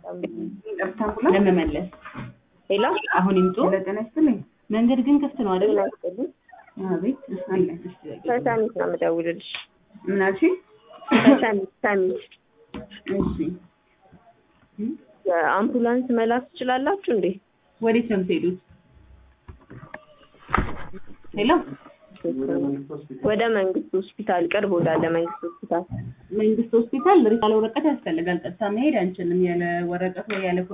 ጠብታ አምቡላንስ ለመመለስ ሄሎ አሁን ይምጡ። ጤና ይስጥልኝ። መንገድ ግን ክፍት ነው አይደል? ጤና ይስጥልኝ። አቤት አለ። ከሰሚት ነው የምደውልልሽ። ምን አልሽኝ? ከሰሚት ሰሚት እሺ የአምቡላንስ መላክ ትችላላችሁ እንዴ? ወዴት ነው የምትሄዱት? ሄሎ ወደ መንግስት ሆስፒታል ቅርብ ወዳለ መንግስት ሆስፒታል መንግስት ሆስፒታል ሪሳል ወረቀት ያስፈልጋል። ቀጥታ መሄድ አንችልም ያለ ወረቀት ወይ ያለ